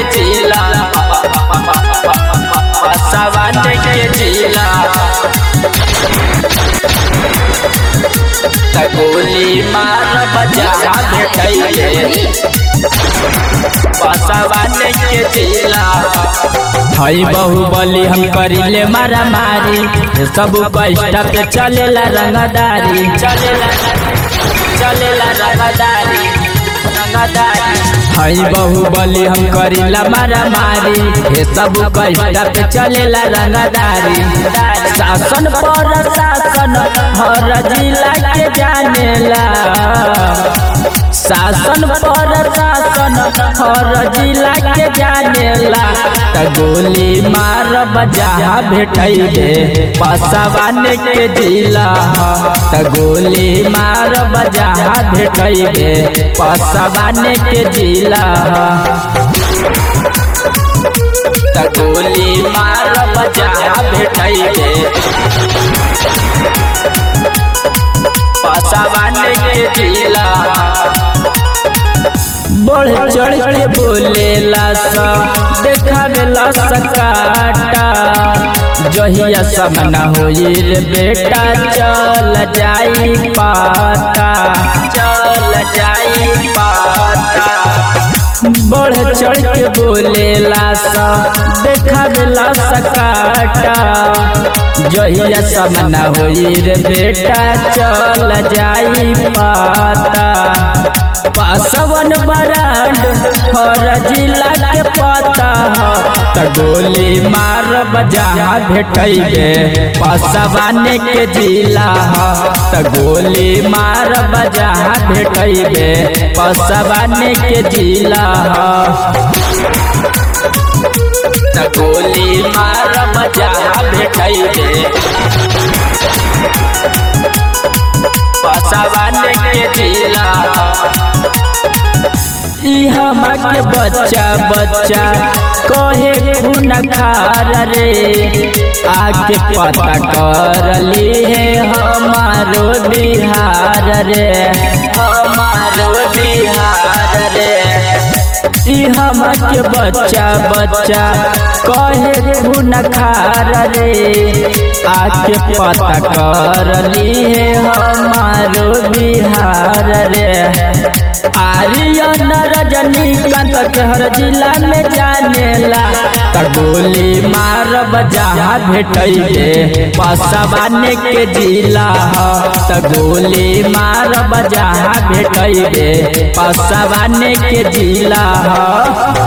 जिला पसवान के जिला त गोली मार बजा भेटैले पसवान के जिला हई बाहुबली हम करिले मारा मारी सब कष्ट पे चलेला रंगदारी चलेला चलेला रंगदारी रंगदारी हई बाहुबली हम करिला मारा मारी हे सब कष्ट पे चलेला रंगदारी शासन पर शासन हर जिला के जानेला शासन पर शासन हर जिला के जानेला त गोली मार बजा भेटैले पसवान के जिला त गोली मार बजा भेटैले पसवान के जिला त गोली मार बजा भेटैले पसवान के जिला बढ़ चढ़ के बोलेला सा देखावेला सकाटा जहिया समना होई रे बेटा चल जाई पाता चल जाई पाता बढ़ चढ़ के बोलेला सा देखावेला सकाटा जहिया समना होई रे बेटा चल जाई पाता पासवन बरांड हर जिला के पता ह त गोली मार बजा भेटैबे पासवान के जिला ह त गोली मार बजा भेटैबे पासवान के जिला ह त गोली मार बजा भेटैले पसवान के जिला ई हमा के बच्चा बच्चा कहे खून खार रे आके पता कर ली है हमारो बिहार रे हमारो बिहार रे ई हमा के बच्चा बच्चा कहे खून खार रे आके पता कर ली है हमारो बिहार रे आर्यन रजनीकांत के हर जिला में जानेला त गोली मार बजा भेटैले पसवान के जिला ह त गोली मार बजा भेटैले पसवान के जिला ह